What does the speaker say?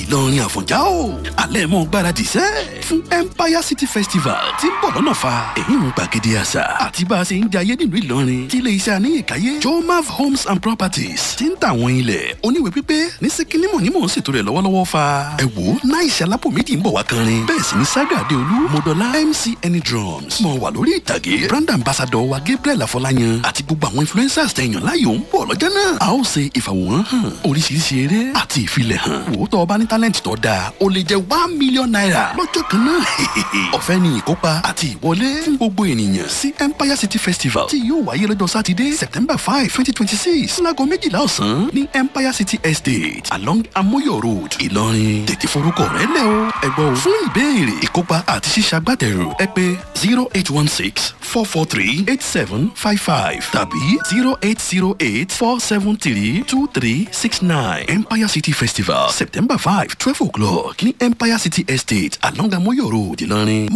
ìlọrin àfọ̀njá o alẹ́ mọ́ gbáradì sẹ́ fún empire city festival tí ń bọ̀ lọ́nà fa èyí ń gbàgede àṣà àti bá a ṣe ń jayé nílùú ìlọrin tí ilé iṣẹ́ àníyànkáyé jomav homes and properties ti ń tà àwọn ilẹ̀ oníwèé pípé ní síkínímọ̀ ní mò ń ṣètò rẹ̀ lọ́wọ́lọ́wọ́ fa ẹ wò ó náà ìṣẹ́ alápò méjì ń bọ̀ wá kanrin bẹ́ẹ̀ sì ni saga adeolu modola mc any drums mọ̀ wà lórí ìtàgé brand ambassador wa gabriel afọláyan àti gbogbo àwọn influencers tẹ̀yàn láyò ń bọ̀ lọ́jọ́ náà a ó ṣe ìfàwòrán hàn oríṣiríṣi eré àti ìfilẹ̀ hàn wò ó tọ́ ọba ní talent tó dáa ó lè jẹ́ one million naira lọ́jọ́ kan náà ọ̀fẹ́ ni ìkópa àti ìwọlé fún gbogbo ènìyàn sí empire city festival tí yóò wáyé lọ́jọ́ sátidé september five twenty twenty six láago méjìlá ọ̀sán ní empire city estate along amoyo road ìlọrin tètè forúkọ rẹ lẹ o ẹgbọ́ o fún ìbéèrè ìkópa àti ṣíṣàgbàtẹ̀rù ẹ pé zero eight one six four four three eight seven five five tàbí zero eight zero eight four seven three two three six nine empire city festival september five twelve o'clock ní empire city estate along amoyo road ìlọrin